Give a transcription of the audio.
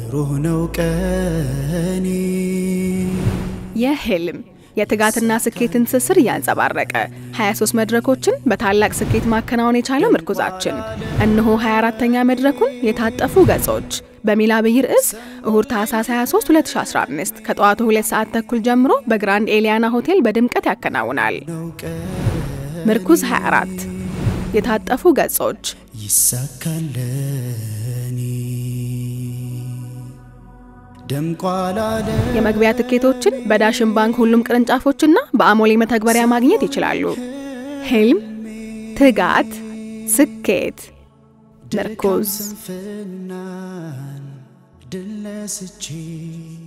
ብሩህ ነው ቀኔ የህልም የትጋትና ስኬትን ትስስር እያንጸባረቀ 23 መድረኮችን በታላቅ ስኬት ማከናወን የቻለው ምርኩዛችን እነሆ 24ተኛ መድረኩን የታጠፉ ገጾች በሚል አብይ ርዕስ እሁድ ታህሳስ 23 2015 ከጠዋቱ 2 ሰዓት ተኩል ጀምሮ በግራንድ ኤሊያና ሆቴል በድምቀት ያከናውናል። ምርኩዝ 24 የታጠፉ ገጾች ይሳካለኒ ደምቋላለ የመግቢያ ትኬቶችን በዳሽን ባንክ ሁሉም ቅርንጫፎችና በአሞሌ መተግበሪያ ማግኘት ይችላሉ። ህልም፣ ትጋት፣ ስኬት። ምርኩዝ ስንፍናን ድል ነስቼ